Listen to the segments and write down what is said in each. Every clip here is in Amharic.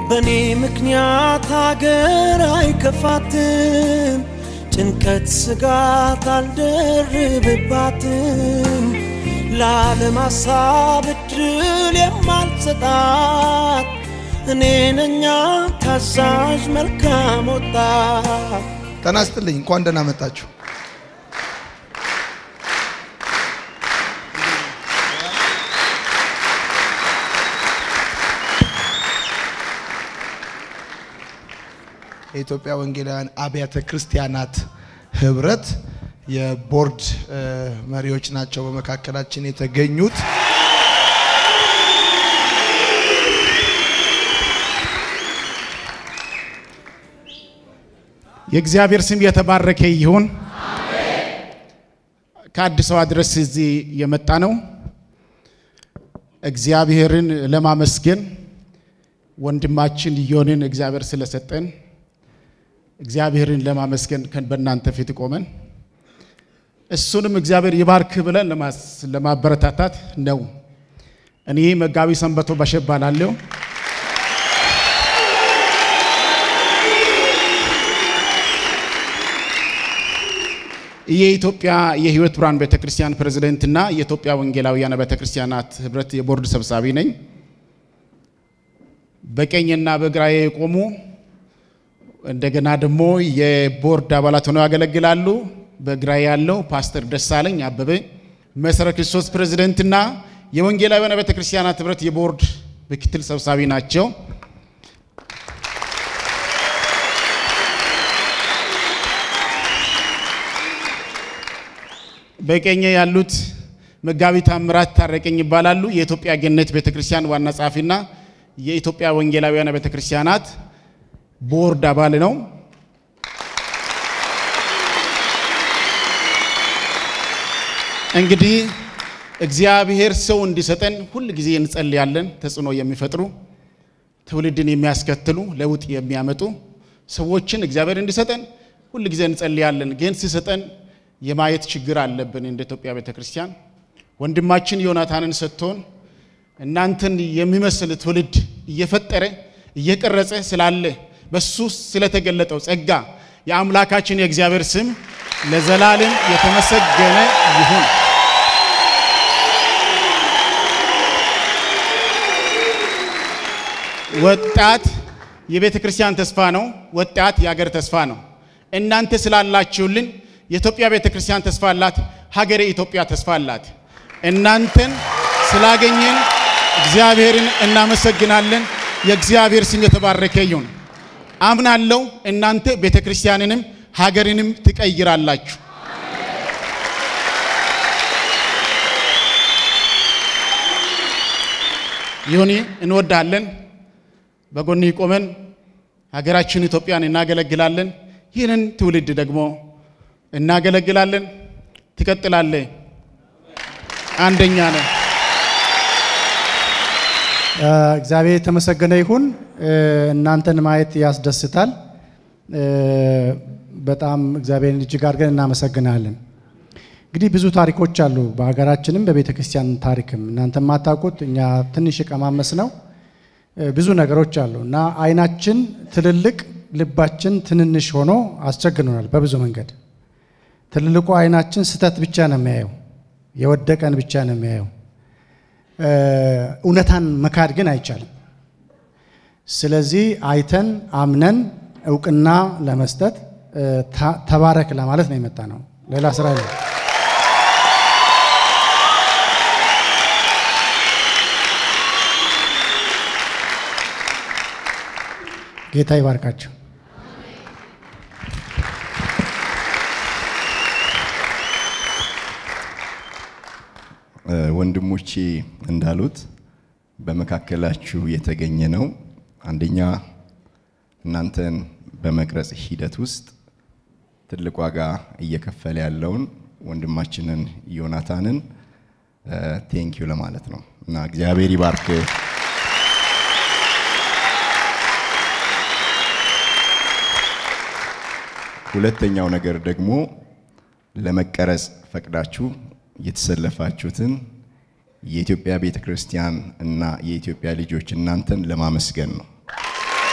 በእኔ ምክንያት ሀገር አይከፋትም፣ ጭንቀት ስጋት አልደርብባትም። ለዓለም ሀሳብ እድል የማልሰጣት እኔ ነኛ ታዛዥ መልካም ወጣት። ጤና ይስጥልኝ። እንኳን ደህና መጣችሁ። የኢትዮጵያ ወንጌላውያን አብያተ ክርስቲያናት ህብረት የቦርድ መሪዎች ናቸው በመካከላችን የተገኙት። የእግዚአብሔር ስም የተባረከ ይሁን። ከአዲስ አበባ ድረስ እዚህ የመጣ ነው እግዚአብሔርን ለማመስገን ወንድማችን ዮንን እግዚአብሔር ስለሰጠን እግዚአብሔርን ለማመስገን በእናንተ ፊት ቆመን እሱንም እግዚአብሔር ይባርክ ብለን ለማበረታታት ነው። እኔ መጋቢ ሰንበቶ ባሸባላለሁ። የኢትዮጵያ የሕይወት ብርሃን ቤተክርስቲያን ፕሬዝዳንትና የኢትዮጵያ ወንጌላውያን ቤተክርስቲያናት ህብረት የቦርድ ሰብሳቢ ነኝ። በቀኝና በግራዬ የቆሙ እንደገና ደግሞ የቦርድ አባላት ሆነው ያገለግላሉ። በግራዬ ያለው ፓስተር ደሳለኝ አበበ መሰረ ክርስቶስ ፕሬዝዳንትና የወንጌላውያን ቤተክርስቲያናት ህብረት የቦርድ ምክትል ሰብሳቢ ናቸው። በቀኝ ያሉት መጋቢ ታምራት ታረቀኝ ይባላሉ። የኢትዮጵያ ገነት ቤተክርስቲያን ዋና ጸሐፊና የኢትዮጵያ ወንጌላውያን ቤተክርስቲያናት ቦርድ አባል ነው። እንግዲህ እግዚአብሔር ሰው እንዲሰጠን ሁል ጊዜ እንጸልያለን። ተጽዕኖ የሚፈጥሩ ትውልድን የሚያስከትሉ ለውጥ የሚያመጡ ሰዎችን እግዚአብሔር እንዲሰጠን ሁል ጊዜ እንጸልያለን። ግን ሲሰጠን የማየት ችግር አለብን። እንደ ኢትዮጵያ ቤተ ክርስቲያን ወንድማችን ዮናታንን ሰጥቶን እናንተን የሚመስል ትውልድ እየፈጠረ እየቀረጸ ስላለ በሱ ስለተገለጠው ጸጋ የአምላካችን የእግዚአብሔር ስም ለዘላለም የተመሰገነ ይሁን። ወጣት የቤተ ክርስቲያን ተስፋ ነው። ወጣት የሀገር ተስፋ ነው። እናንተ ስላላችሁልን የኢትዮጵያ ቤተ ክርስቲያን ተስፋ አላት። ሀገሬ ኢትዮጵያ ተስፋ አላት። እናንተን ስላገኘን እግዚአብሔርን እናመሰግናለን። የእግዚአብሔር ስም የተባረከ ይሁን። አምናለሁ እናንተ ቤተ ክርስቲያንንም ሀገርንም ትቀይራላችሁ። ይሁን እንወዳለን። በጎን ቆመን ሀገራችን ኢትዮጵያን እናገለግላለን። ይህንን ትውልድ ደግሞ እናገለግላለን። ትቀጥላለ። አንደኛ ነው። እግዚአብሔር የተመሰገነ ይሁን። እናንተን ማየት ያስደስታል። በጣም እግዚአብሔርን እጅግ አድርገን እናመሰግናለን። እንግዲህ ብዙ ታሪኮች አሉ በሀገራችንም በቤተ ክርስቲያን ታሪክም እናንተ የማታውቁት እኛ ትንሽ የቀማመስ ነው ብዙ ነገሮች አሉ እና አይናችን ትልልቅ ልባችን ትንንሽ ሆኖ አስቸግኖናል በብዙ መንገድ። ትልልቁ አይናችን ስተት ብቻ ነው የሚያየው፣ የወደቀን ብቻ ነው የሚያየው። እውነታን መካድ ግን አይቻልም። ስለዚህ አይተን አምነን እውቅና ለመስጠት ተባረክ ለማለት ነው የመጣ ነው። ሌላ ስራ የለም። ጌታ ይባርካቸው። ወንድሞቼ እንዳሉት በመካከላችሁ የተገኘ ነው። አንደኛ እናንተን በመቅረጽ ሂደት ውስጥ ትልቅ ዋጋ እየከፈለ ያለውን ወንድማችንን ዮናታንን ቴንኪዩ ለማለት ነው እና እግዚአብሔር ይባርክ። ሁለተኛው ነገር ደግሞ ለመቀረጽ ፈቅዳችሁ የተሰለፋችሁትን የኢትዮጵያ ቤተ ክርስቲያን እና የኢትዮጵያ ልጆች እናንተን ለማመስገን ነው።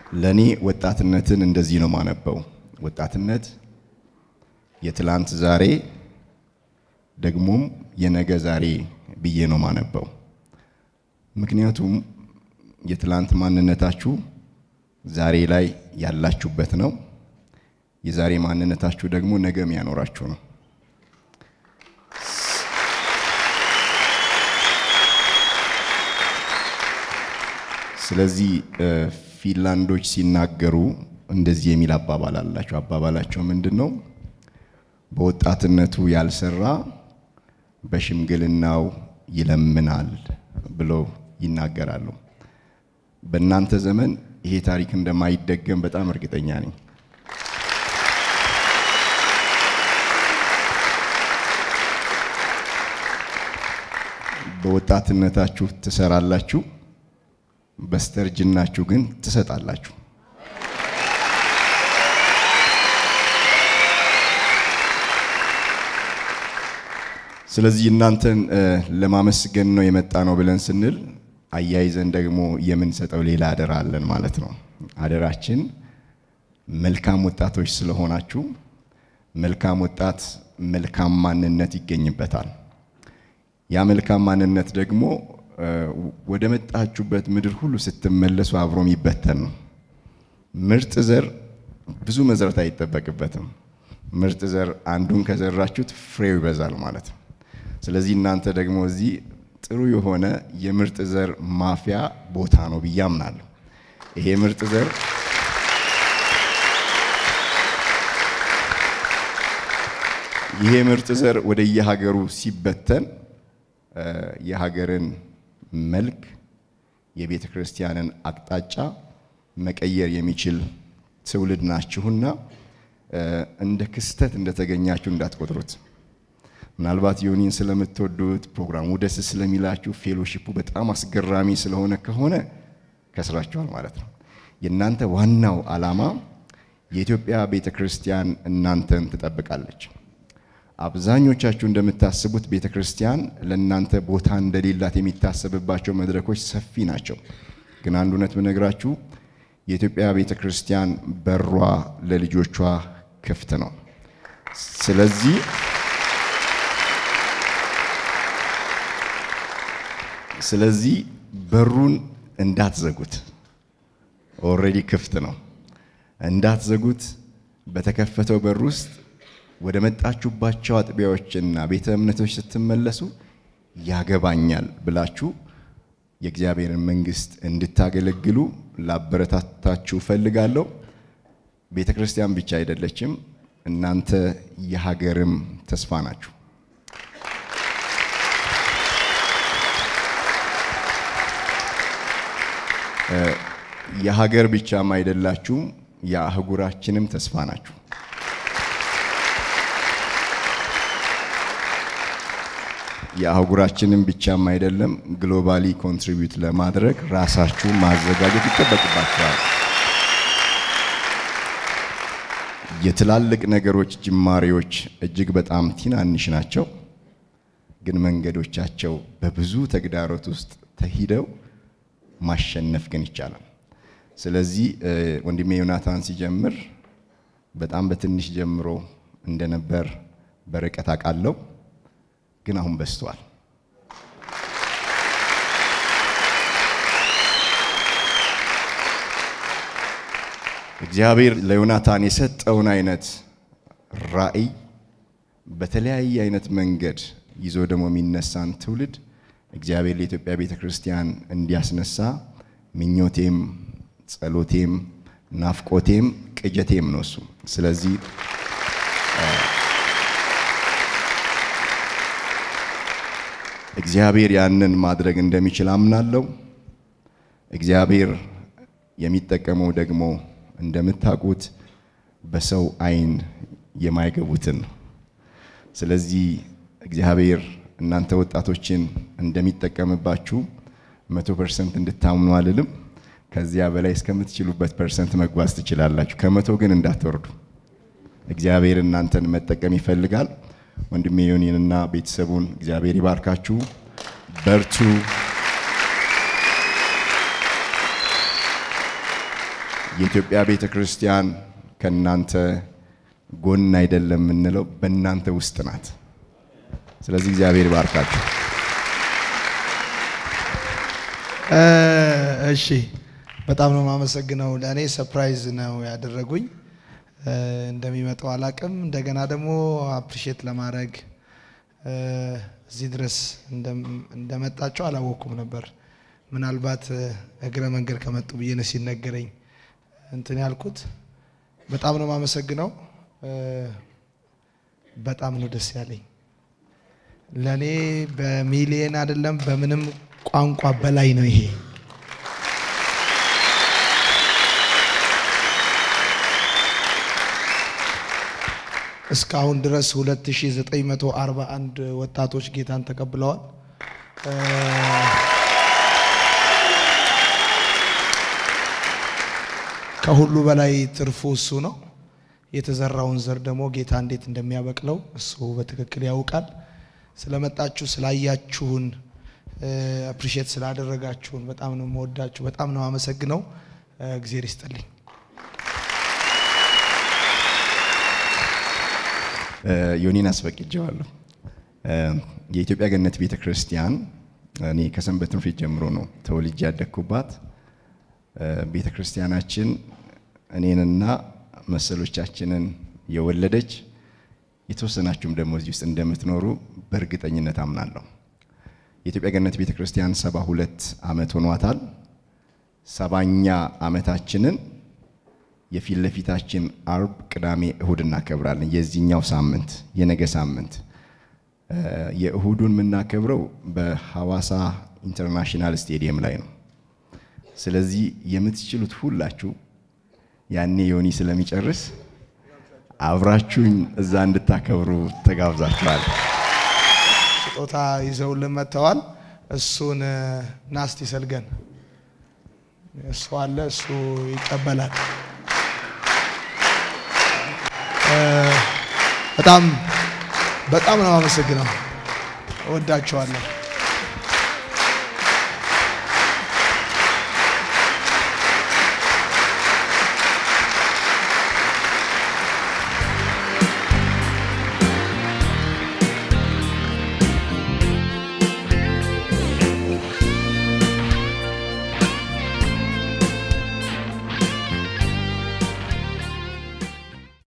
ለእኔ ወጣትነትን እንደዚህ ነው ማነበው። ወጣትነት የትላንት ዛሬ ደግሞም የነገ ዛሬ ብዬ ነው ማነበው። ምክንያቱም የትላንት ማንነታችሁ ዛሬ ላይ ያላችሁበት ነው። የዛሬ ማንነታችሁ ደግሞ ነገ የሚያኖራችሁ ነው። ስለዚህ ፊንላንዶች ሲናገሩ እንደዚህ የሚል አባባል አላቸው። አባባላቸው ምንድን ነው? በወጣትነቱ ያልሰራ በሽምግልናው ይለምናል ብለው ይናገራሉ። በእናንተ ዘመን ይሄ ታሪክ እንደማይደገም በጣም እርግጠኛ ነኝ። በወጣትነታችሁ ትሰራላችሁ፣ በስተርጅናችሁ ግን ትሰጣላችሁ። ስለዚህ እናንተን ለማመስገን ነው የመጣ ነው ብለን ስንል አያይዘን ደግሞ የምንሰጠው ሌላ አደራ አለን ማለት ነው። አደራችን መልካም ወጣቶች ስለሆናችሁ መልካም ወጣት መልካም ማንነት ይገኝበታል። ያ መልካም ማንነት ደግሞ ወደ መጣችሁበት ምድር ሁሉ ስትመለሱ አብሮ የሚበተን ነው። ምርጥ ዘር ብዙ መዝራት አይጠበቅበትም። ምርጥ ዘር አንዱን ከዘራችሁት ፍሬው ይበዛል ማለት ነው። ስለዚህ እናንተ ደግሞ እዚህ ጥሩ የሆነ የምርጥ ዘር ማፍያ ቦታ ነው ብዬ አምናለሁ። ይሄ ምርጥ ዘር ይሄ ምርጥ ዘር ወደ የሀገሩ ሲበተን የሀገርን መልክ የቤተ ክርስቲያንን አቅጣጫ መቀየር የሚችል ትውልድ ናችሁና እንደ ክስተት እንደተገኛችሁ እንዳትቆጥሩት። ምናልባት ዮኒን ስለምትወዱት ፕሮግራሙ ደስ ስለሚላችሁ ፌሎሺፑ በጣም አስገራሚ ስለሆነ ከሆነ ከስራችኋል ማለት ነው። የእናንተ ዋናው ዓላማ የኢትዮጵያ ቤተ ክርስቲያን እናንተን ትጠብቃለች። አብዛኞቻችሁ እንደምታስቡት ቤተ ክርስቲያን ለእናንተ ቦታ እንደሌላት የሚታሰብባቸው መድረኮች ሰፊ ናቸው። ግን አንድ እውነት ብነግራችሁ የኢትዮጵያ ቤተ ክርስቲያን በሯ ለልጆቿ ክፍት ነው። ስለዚህ ስለዚህ በሩን እንዳትዘጉት። ኦልሬዲ ክፍት ነው፣ እንዳትዘጉት። በተከፈተው በር ውስጥ ወደ መጣችሁባቸው አጥቢያዎችና ቤተ እምነቶች ስትመለሱ ያገባኛል ብላችሁ የእግዚአብሔርን መንግሥት እንድታገለግሉ ላበረታታችሁ እፈልጋለሁ። ቤተ ክርስቲያን ብቻ አይደለችም፣ እናንተ የሀገርም ተስፋ ናችሁ። የሀገር ብቻም አይደላችሁም፣ የአህጉራችንም ተስፋ ናችሁ። የአህጉራችንም ብቻም አይደለም፣ ግሎባሊ ኮንትሪቢዩት ለማድረግ ራሳችሁን ማዘጋጀት ይጠበቅባችኋል። የትላልቅ ነገሮች ጅማሬዎች እጅግ በጣም ትናንሽ ናቸው፣ ግን መንገዶቻቸው በብዙ ተግዳሮት ውስጥ ተሂደው ማሸነፍ ግን ይቻላል። ስለዚህ ወንድሜ ዮናታን ሲጀምር በጣም በትንሽ ጀምሮ እንደነበር በርቀት አውቃለሁ፣ ግን አሁን በዝቷል። እግዚአብሔር ለዮናታን የሰጠውን አይነት ራዕይ በተለያየ አይነት መንገድ ይዞ ደግሞ የሚነሳን ትውልድ እግዚአብሔር ለኢትዮጵያ ቤተ ክርስቲያን እንዲያስነሳ ምኞቴም፣ ጸሎቴም፣ ናፍቆቴም ቅጀቴም ነው እሱ። ስለዚህ እግዚአብሔር ያንን ማድረግ እንደሚችል አምናለሁ። እግዚአብሔር የሚጠቀመው ደግሞ እንደምታውቁት በሰው አይን የማይገቡትን ነው። ስለዚህ እግዚአብሔር እናንተ ወጣቶችን እንደሚጠቀምባችሁ መቶ ፐርሰንት እንድታምኑ አልልም። ከዚያ በላይ እስከምትችሉበት ፐርሰንት መጓዝ ትችላላችሁ። ከመቶ ግን እንዳትወርዱ። እግዚአብሔር እናንተን መጠቀም ይፈልጋል። ወንድሜ ዮኒንና ቤተሰቡን እግዚአብሔር ይባርካችሁ። በርቱ። የኢትዮጵያ ቤተ ክርስቲያን ከእናንተ ጎን አይደለም የምንለው በእናንተ ውስጥ ናት። ስለዚህ እግዚአብሔር ይባርካችሁ። እ፣ እሺ በጣም ነው የማመሰግነው። ለእኔ ሰርፕራይዝ ነው ያደረጉኝ። እ፣ እንደሚመጣው አላቅም። እንደገና ደግሞ አፕሪሼት ለማድረግ እ፣ እዚህ ድረስ እንደም- እንደመጣቸው አላወቅኩም ነበር። ምናልባት እ፣ እግረ መንገድ ከመጡ ብዬ ነው ሲነገረኝ እንትን ያልኩት። በጣም ነው የማመሰግነው። እ፣ በጣም ነው ደስ ያለኝ። ለእኔ በሚሊየን አይደለም በምንም ቋንቋ በላይ ነው ይሄ። እስካሁን ድረስ 2941 ወጣቶች ጌታን ተቀብለዋል። እ፣ ከሁሉ በላይ ትርፉ እሱ ነው። የተዘራውን ዘር ደግሞ ጌታ እንዴት እንደሚያበቅለው እሱ በትክክል ያውቃል። ስለመጣችሁ ስላያችሁን አፕሪሼት ስላደረጋችሁን በጣም ነው የምወዳችሁ። በጣም ነው አመሰግነው። እግዜር ይስጥልኝ። ዮኒን አስፈቅጀዋለሁ። የኢትዮጵያ ገነት ቤተ ክርስቲያን እኔ ከሰንበት ትምህርት ቤት ጀምሮ ነው ተወልጄ ያደግኩባት። ቤተ ክርስቲያናችን እኔንና መሰሎቻችንን የወለደች የተወሰናችሁም ደግሞ እዚህ ውስጥ እንደምትኖሩ በእርግጠኝነት አምናለሁ። የኢትዮጵያ ገነት ቤተ ክርስቲያን ሰባ ሁለት ዓመት ሆኗታል። ሰባኛ ዓመታችንን የፊት ለፊታችን አርብ፣ ቅዳሜ፣ እሁድ እናከብራለን። የዚህኛው ሳምንት የነገ ሳምንት የእሁዱን የምናከብረው በሐዋሳ ኢንተርናሽናል ስቴዲየም ላይ ነው። ስለዚህ የምትችሉት ሁላችሁ ያኔ ዮኒ ስለሚጨርስ አብራችሁኝ እዛ እንድታከብሩ ተጋብዛችኋል። ስጦታ ይዘውልን መጥተዋል። እሱን ናስቲ ሰልገን እሱ አለ፣ እሱ ይቀበላል። በጣም በጣም ነው አመሰግነው። እወዳቸዋለሁ።